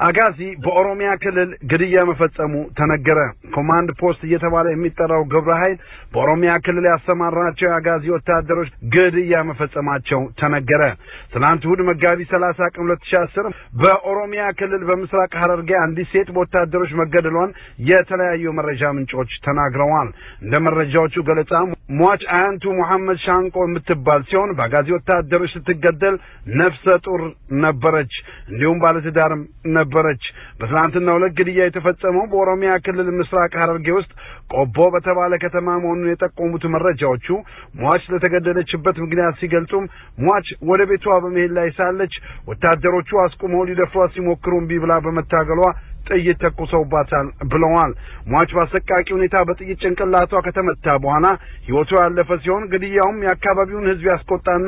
አጋዚ በኦሮሚያ ክልል ግድያ መፈጸሙ ተነገረ። ኮማንድ ፖስት እየተባለ የሚጠራው ግብረ ኃይል በኦሮሚያ ክልል ያሰማራቸው የአጋዚ ወታደሮች ግድያ መፈጸማቸው ተነገረ። ትናንት እሑድ መጋቢት ሰላሳ ቀን ሁለት ሺህ አስር በኦሮሚያ ክልል በምስራቅ ሐረርጌ አንዲት ሴት በወታደሮች መገደሏን የተለያዩ መረጃ ምንጮች ተናግረዋል። እንደ መረጃዎቹ ገለጻ ሟች አያንቱ ሙሐመድ ሻንቆ የምትባል ሲሆን በአጋዚ ወታደሮች ስትገደል ነፍሰ ጡር ነበረች፣ እንዲሁም ባለትዳርም ነበረች። በትናንትናው ዕለት ግድያ የተፈጸመው በኦሮሚያ ክልል ምስራቅ ሐረርጌ ውስጥ ቆቦ በተባለ ከተማ መሆኑን የጠቆሙት መረጃዎቹ ሟች ለተገደለችበት ምክንያት ሲገልጹም ሟች ወደ ቤቷ በመሄድ ላይ ሳለች ወታደሮቹ አስቁመው ሊደፍሯት ሲሞክሩ እምቢ ብላ በመታገሏ ጥይት ተኩሰውባታል ብለዋል። ሟች በአሰቃቂ ሁኔታ በጥይት ጭንቅላቷ ከተመታ በኋላ ሕይወቷ ያለፈ ሲሆን ግድያውም የአካባቢውን ሕዝብ ያስቆጣና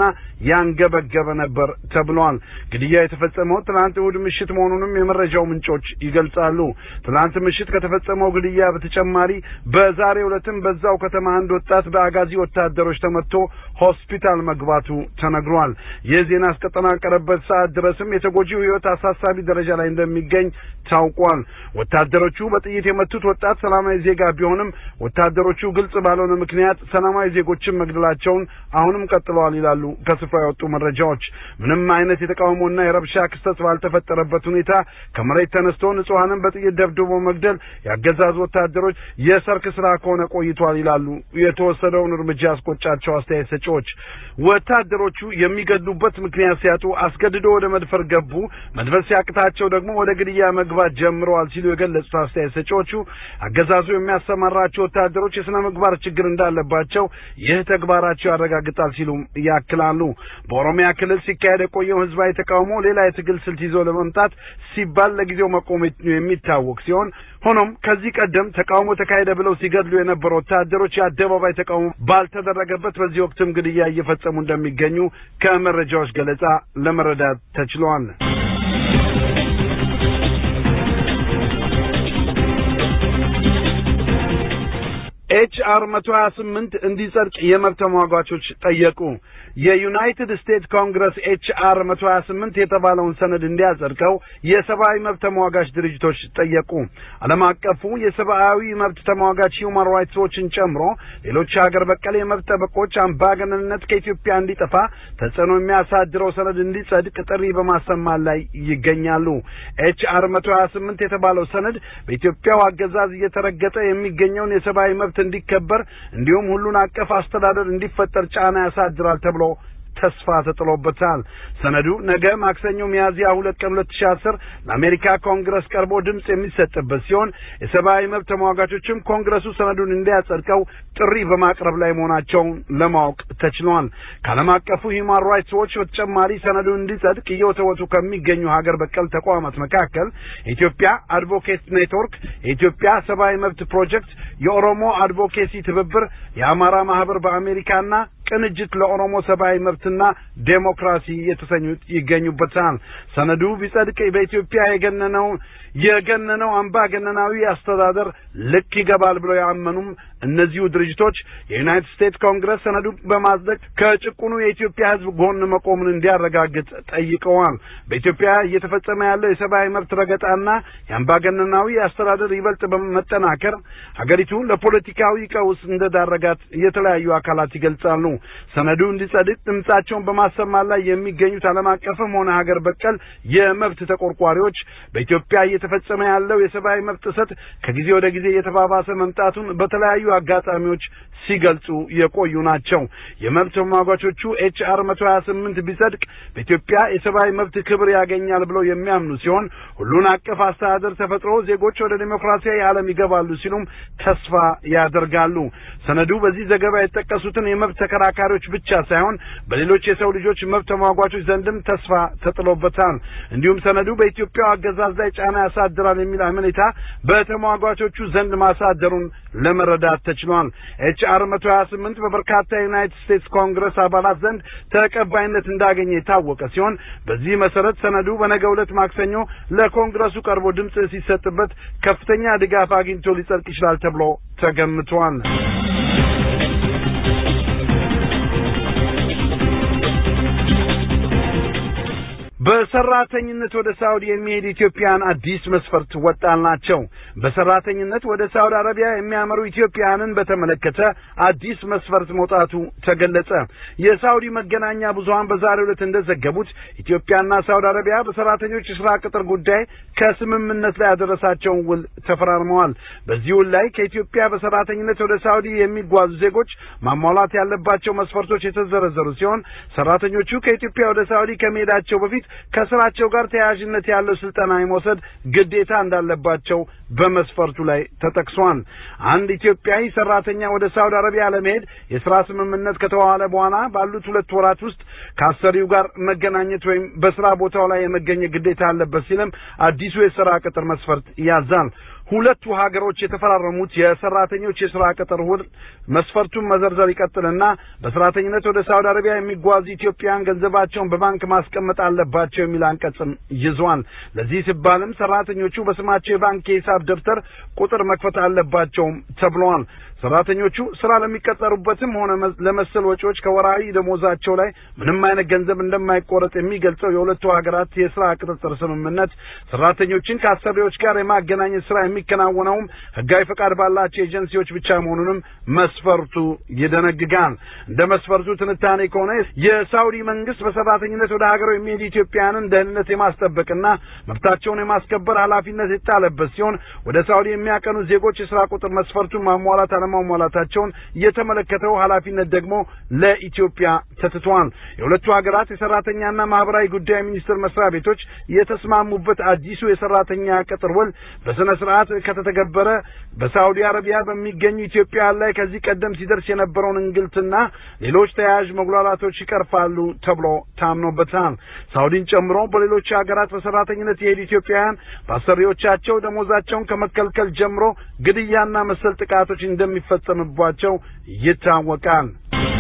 ያንገበገበ ነበር ተብሏል። ግድያ የተፈጸመው ትናንት እሑድ ምሽት መሆኑንም የመረጃው ምንጮች ይገልጻሉ። ትናንት ምሽት ከተፈጸመው ግድያ በተጨማሪ በዛሬው ዕለትም በዛው ከተማ አንድ ወጣት በአጋዚ ወታደሮች ተመትቶ ሆስፒታል መግባቱ ተነግሯል። ይህ ዜና እስከጠናቀረበት ሰዓት ድረስም የተጎጂው ሕይወት አሳሳቢ ደረጃ ላይ እንደሚገኝ ታውቋል። ወታደሮቹ በጥይት የመቱት ወጣት ሰላማዊ ዜጋ ቢሆንም ወታደሮቹ ግልጽ ባልሆነ ምክንያት ሰላማዊ ዜጎችን መግደላቸውን አሁንም ቀጥለዋል ይላሉ ከስፍራ የወጡ መረጃዎች። ምንም አይነት የተቃውሞና የረብሻ ክስተት ባልተፈጠረበት ሁኔታ ከመሬት ተነስቶ ንጹሐንን በጥይት ደብድቦ መግደል የአገዛዙ ወታደሮች የሰርክ ስራ ከሆነ ቆይቷል ይላሉ የተወሰደውን እርምጃ ያስቆጫቸው አስተያየት ሰጪዎች። ወታደሮቹ የሚገድሉበት ምክንያት ሲያጡ አስገድዶ ወደ መድፈር ገቡ፣ መድፈር ሲያቅታቸው ደግሞ ወደ ግድያ መግባት ጀምረዋል ሲሉ የገለጹት አስተያየት ሰጪዎቹ አገዛዙ የሚያሰማራቸው ወታደሮች የስነ ምግባር ችግር እንዳለባቸው ይህ ተግባራቸው ያረጋግጣል ሲሉም ያክላሉ። በኦሮሚያ ክልል ሲካሄድ የቆየው ህዝባዊ ተቃውሞ ሌላ የትግል ስልት ይዞ ለመምጣት ሲባል ለጊዜው መቆም የሚታወቅ ሲሆን ሆኖም ከዚህ ቀደም ተቃውሞ ተካሄደ ብለው ሲገድሉ የነበሩ ወታደሮች የአደባባይ ተቃውሞ ባልተደረገበት በዚህ ወቅትም ግድያ እየፈጸሙ እንደሚገኙ ከመረጃዎች ገለጻ ለመረዳት ተችሏል። ኤች አር መቶ ሀያ ስምንት እንዲጸድቅ የመብት ተሟጋቾች ጠየቁ። የዩናይትድ ስቴትስ ኮንግረስ ኤች አር መቶ ሀያ ስምንት የተባለውን ሰነድ እንዲያጸድቀው የሰብአዊ መብት ተሟጋች ድርጅቶች ጠየቁ። ዓለም አቀፉ የሰብአዊ መብት ተሟጋች ሂውማን ራይትስ ዎችን ጨምሮ ሌሎች ሀገር በቀል የመብት ጠበቆች አምባገነንነት ከኢትዮጵያ እንዲጠፋ ተጽዕኖ የሚያሳድረው ሰነድ እንዲጸድቅ ጥሪ በማሰማት ላይ ይገኛሉ። ኤች አር መቶ ሀያ ስምንት የተባለው ሰነድ በኢትዮጵያው አገዛዝ እየተረገጠ የሚገኘውን የሰብአዊ መብት እንዲከበር እንዲሁም ሁሉን አቀፍ አስተዳደር እንዲፈጠር ጫና ያሳድራል ተብሎ ተስፋ ተጥሎበታል። ሰነዱ ነገ ማክሰኞ ሚያዝያ ሁለት ቀን ሁለት ሺህ አስር ለአሜሪካ ኮንግረስ ቀርቦ ድምፅ የሚሰጥበት ሲሆን የሰብአዊ መብት ተሟጋቾችም ኮንግረሱ ሰነዱን እንዲያጸድቀው ጥሪ በማቅረብ ላይ መሆናቸውን ለማወቅ ተችሏል። ከዓለም አቀፉ ሂውማን ራይትስ ዎች በተጨማሪ ሰነዱ እንዲጸድቅ እየወተወቱ ከሚገኙ ሀገር በቀል ተቋማት መካከል የኢትዮጵያ አድቮኬት ኔትወርክ፣ የኢትዮጵያ ሰብአዊ መብት ፕሮጀክት፣ የኦሮሞ አድቮኬሲ ትብብር፣ የአማራ ማህበር በአሜሪካና ቅንጅት ለኦሮሞ ሰብአዊ መብትና ዴሞክራሲ የተሰኙት ይገኙበታል። ሰነዱ ቢጸድቅ በኢትዮጵያ የገነነው የገነነው አምባገነናዊ አስተዳደር ልክ ይገባል ብለው ያመኑም እነዚሁ ድርጅቶች የዩናይትድ ስቴትስ ኮንግረስ ሰነዱ በማጽደቅ ከጭቁኑ የኢትዮጵያ ሕዝብ ጎን መቆሙን እንዲያረጋግጥ ጠይቀዋል። በኢትዮጵያ እየተፈጸመ ያለው የሰብአዊ መብት ረገጣና የአምባገነናዊ አስተዳደር ይበልጥ በመጠናከር ሀገሪቱ ለፖለቲካዊ ቀውስ እንደዳረጋት የተለያዩ አካላት ይገልጻሉ። ሰነዱ እንዲጸድቅ ድምጻቸውን በማሰማት ላይ የሚገኙት ዓለም አቀፍም ሆነ ሀገር በቀል የመብት ተቆርቋሪዎች በኢትዮጵያ እየተፈጸመ ያለው የሰብአዊ መብት ጥሰት ከጊዜ ወደ ጊዜ እየተባባሰ መምጣቱን በተለያዩ አጋጣሚዎች ሲገልጹ የቆዩ ናቸው። የመብት ተሟጋቾቹ ኤች አር መቶ ሀያ ስምንት ቢጸድቅ በኢትዮጵያ የሰብአዊ መብት ክብር ያገኛል ብለው የሚያምኑ ሲሆን ሁሉን አቀፍ አስተዳደር ተፈጥሮ ዜጎች ወደ ዴሞክራሲያዊ ዓለም ይገባሉ ሲሉም ተስፋ ያደርጋሉ። ሰነዱ በዚህ ዘገባ የተጠቀሱትን የመብት ተከራካሪዎች ብቻ ሳይሆን በሌሎች የሰው ልጆች መብት ተሟጓቾች ዘንድም ተስፋ ተጥሎበታል። እንዲሁም ሰነዱ በኢትዮጵያው አገዛዝ ላይ ጫና ያሳድራል የሚል አመኔታ በተሟጓቾቹ ዘንድ ማሳደሩን ለመረዳት ተችሏል። ኤች አር መቶ ሀያ ስምንት በበርካታ የዩናይትድ ስቴትስ ኮንግረስ አባላት ዘንድ ተቀባይነት እንዳገኘ የታወቀ ሲሆን በዚህ መሰረት ሰነዱ በነገው ዕለት ማክሰኞ ለኮንግረሱ ቀርቦ ድምፅ ሲሰጥበት ከፍተኛ ድጋፍ አግኝቶ ሊጸድቅ ይችላል ተብሎ ተገምቷል። በሰራተኝነት ወደ ሳውዲ የሚሄድ ኢትዮጵያን አዲስ መስፈርት ወጣላቸው። በሰራተኝነት ወደ ሳውዲ አረቢያ የሚያመሩ ኢትዮጵያንን በተመለከተ አዲስ መስፈርት መውጣቱ ተገለጸ። የሳውዲ መገናኛ ብዙኃን በዛሬው ዕለት እንደዘገቡት ኢትዮጵያና ሳውዲ አረቢያ በሰራተኞች የስራ ቅጥር ጉዳይ ከስምምነት ላይ ያደረሳቸውን ውል ተፈራርመዋል። በዚህ ውል ላይ ከኢትዮጵያ በሰራተኝነት ወደ ሳውዲ የሚጓዙ ዜጎች ማሟላት ያለባቸው መስፈርቶች የተዘረዘሩ ሲሆን ሰራተኞቹ ከኢትዮጵያ ወደ ሳውዲ ከመሄዳቸው በፊት ከስራቸው ጋር ተያያዥነት ያለው ስልጠና የመውሰድ ግዴታ እንዳለባቸው በመስፈርቱ ላይ ተጠቅሷል። አንድ ኢትዮጵያዊ ሰራተኛ ወደ ሳውዲ አረቢያ ለመሄድ የስራ ስምምነት ከተዋዋለ በኋላ ባሉት ሁለት ወራት ውስጥ ከአሰሪው ጋር መገናኘት ወይም በስራ ቦታው ላይ የመገኘት ግዴታ አለበት ሲልም አዲሱ የስራ ቅጥር መስፈርት ያዛል። ሁለቱ ሀገሮች የተፈራረሙት የሰራተኞች የስራ ቅጥር ውል መስፈርቱን መዘርዘር ይቀጥልና በሰራተኝነት ወደ ሳውዲ አረቢያ የሚጓዙ ኢትዮጵያውያን ገንዘባቸውን በባንክ ማስቀመጥ አለባቸው የሚል አንቀጽም ይዟል። ለዚህ ሲባልም ሰራተኞቹ በስማቸው የባንክ የሂሳብ ደብተር ቁጥር መክፈት አለባቸውም ተብለዋል። ሰራተኞቹ ስራ ለሚቀጠሩበትም ሆነ ለመሰል ወጪዎች ከወራዊ ደሞዛቸው ላይ ምንም አይነት ገንዘብ እንደማይቆረጥ የሚገልጸው የሁለቱ ሀገራት የስራ ቅጥጥር ስምምነት ሰራተኞችን ከአሰሪዎች ጋር የማገናኘት ስራ የሚከናወነውም ህጋዊ ፈቃድ ባላቸው ኤጀንሲዎች ብቻ መሆኑንም መስፈርቱ ይደነግጋል። እንደ መስፈርቱ ትንታኔ ከሆነ የሳውዲ መንግስት በሰራተኝነት ወደ ሀገሩ የሚሄዱ ኢትዮጵያውያንን ደህንነት የማስጠበቅና መብታቸውን የማስከበር ኃላፊነት የጣለበት ሲሆን ወደ ሳውዲ የሚያቀኑ ዜጎች የስራ ቁጥር መስፈርቱን ማሟላት አለማሟላታቸውን የተመለከተው ኃላፊነት ደግሞ ለኢትዮጵያ ተትቷል። የሁለቱ ሀገራት የሰራተኛና ማህበራዊ ጉዳይ ሚኒስቴር መስሪያ ቤቶች የተስማሙበት አዲሱ የሰራተኛ ቅጥር ውል በስነ ስርዓት ከተተገበረ በሳውዲ አረቢያ በሚገኙ ኢትዮጵያውያን ላይ ከዚህ ቀደም ሲደርስ የነበረውን እንግልትና ሌሎች ተያያዥ መጉላላቶች ይቀርፋሉ ተብሎ ታምኖበታል። ሳውዲን ጨምሮ በሌሎች ሀገራት በሰራተኝነት የሄዱ ኢትዮጵያውያን በአሰሪዎቻቸው ደሞዛቸውን ከመከልከል ጀምሮ ግድያና መሰል ጥቃቶች እንደሚፈጸምባቸው ይታወቃል።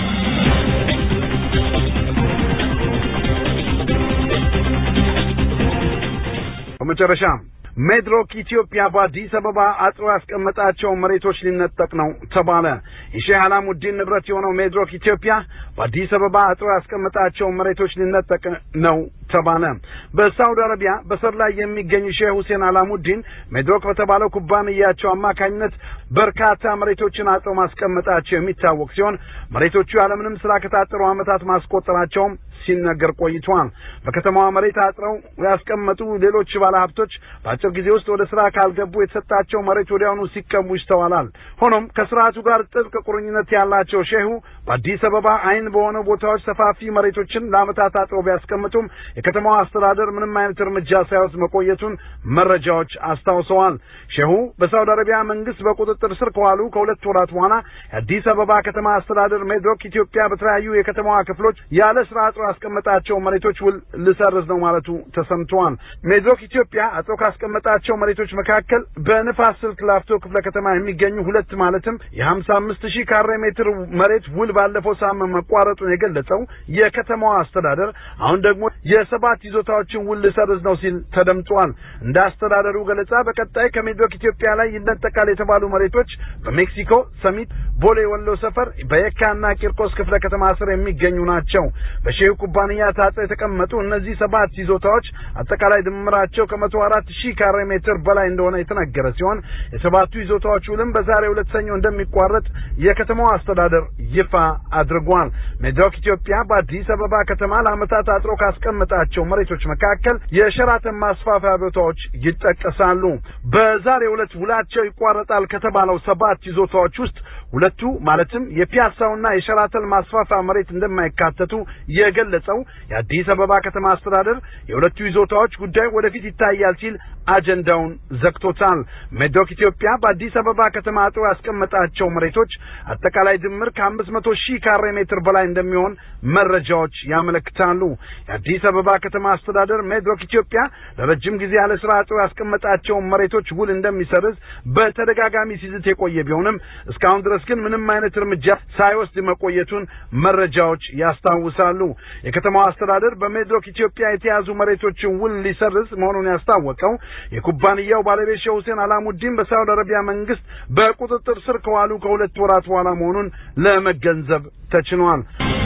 በመጨረሻም ሜድሮክ ኢትዮጵያ በአዲስ አበባ አጥሮ ያስቀመጣቸውን መሬቶች ሊነጠቅ ነው ተባለ። የሼህ አላሙዲን ንብረት የሆነው ሜድሮክ ኢትዮጵያ በአዲስ አበባ አጥሮ ያስቀመጣቸውን መሬቶች ሊነጠቅ ነው ተባለ። በሳውዲ አረቢያ በስር ላይ የሚገኙ ሼህ ሁሴን አላሙዲን ሜድሮክ በተባለው ኩባንያቸው አማካኝነት በርካታ መሬቶችን አጥሮ ማስቀመጣቸው የሚታወቅ ሲሆን መሬቶቹ ያለምንም ስራ ከታጠሩ ዓመታት ማስቆጠራቸውም ሲነገር ቆይቷል። በከተማዋ መሬት አጥረው ያስቀመጡ ሌሎች ባለሀብቶች በአጭር ጊዜ ውስጥ ወደ ስራ ካልገቡ የተሰጣቸው መሬት ወዲያውኑ ሲቀሙ ይስተዋላል። ሆኖም ከስርዓቱ ጋር ጥብቅ ቁርኝነት ያላቸው ሼሁ በአዲስ አበባ አይን በሆነው ቦታዎች ሰፋፊ መሬቶችን ለዓመታት አጥረው ቢያስቀምጡም የከተማዋ አስተዳደር ምንም አይነት እርምጃ ሳይወስድ መቆየቱን መረጃዎች አስታውሰዋል። ሼሁ በሳውዲ አረቢያ መንግስት በቁጥጥር ስር ከዋሉ ከሁለት ወራት በኋላ የአዲስ አበባ ከተማ አስተዳደር ሜድሮክ ኢትዮጵያ በተለያዩ የከተማዋ ክፍሎች ያለ ስራ አጥሮ ያስቀመጣቸው መሬቶች ውል ልሰርዝ ነው ማለቱ ተሰምተዋል። ሜድሮክ ኢትዮጵያ አጥሮ ካስቀመጣቸው መሬቶች መካከል በንፋስ ስልክ ላፍቶ ክፍለ ከተማ የሚገኙ ሁለት ማለትም የሀምሳ አምስት ሺህ ካሬ ሜትር መሬት ውል ባለፈው ሳምንት መቋረጡን የገለጸው የከተማዋ አስተዳደር አሁን ደግሞ የሰባት ይዞታዎችን ውል ልሰርዝ ነው ሲል ተደምጧል። እንደ አስተዳደሩ ገለጻ በቀጣይ ከሜድሮክ ኢትዮጵያ ላይ ይነጠቃል የተባሉ መሬቶች በሜክሲኮ ሰሚት፣ ቦሌ ወሎ ሰፈር፣ በየካና ቂርቆስ ክፍለ ከተማ ስር የሚገኙ ናቸው። በሼሁ ኩባንያ ታጥረው የተቀመጡ እነዚህ ሰባት ይዞታዎች አጠቃላይ ድምራቸው ከመቶ አራት ሺህ ካሬ ሜትር በላይ እንደሆነ የተነገረ ሲሆን የሰባቱ ይዞታዎች ውልም በዛሬው ዕለት ሰኞ እንደሚቋረጥ የከተማው አስተዳደር ይፋ አድርጓል። ሜድሮክ ኢትዮጵያ በአዲስ አበባ ከተማ ለዓመታት አጥሮ ካስቀመጣቸው መሬቶች መካከል የሸራተን ማስፋፊያ ቦታዎች ይጠቀሳሉ። በዛሬው ዕለት ውላቸው ይቋረጣል ከተባለው ሰባት ይዞታዎች ውስጥ ሁለቱ ማለትም የፒያሳውና የሸራተን ማስፋፊያ መሬት እንደማይካተቱ የገለጸው የአዲስ አበባ ከተማ አስተዳደር የሁለቱ ይዞታዎች ጉዳይ ወደፊት ይታያል ሲል አጀንዳውን ዘግቶታል። ሜድሮክ ኢትዮጵያ በአዲስ አበባ ከተማ አጥሮ ያስቀመጣቸው መሬቶች አጠቃላይ ድምር ከአምስት መቶ ሺህ ካሬ ሜትር በላይ እንደሚሆን መረጃዎች ያመለክታሉ። የአዲስ አበባ ከተማ አስተዳደር ሜድሮክ ኢትዮጵያ ለረጅም ጊዜ ያለ ስራ አጥሮ ያስቀመጣቸውን መሬቶች ውል እንደሚሰርዝ በተደጋጋሚ ሲዝት የቆየ ቢሆንም እስካሁን ድረስ ግን ምንም አይነት እርምጃ ሳይወስድ መቆየቱን መረጃዎች ያስታውሳሉ። የከተማው አስተዳደር በሜድሮክ ኢትዮጵያ የተያዙ መሬቶችን ውል ሊሰርዝ መሆኑን ያስታወቀው የኩባንያው ባለቤት ሼህ ሁሴን አላሙዲን በሳውዲ አረቢያ መንግስት በቁጥጥር ስር ከዋሉ ከሁለት ወራት በኋላ መሆኑን ለመገንዘብ ተችሏል።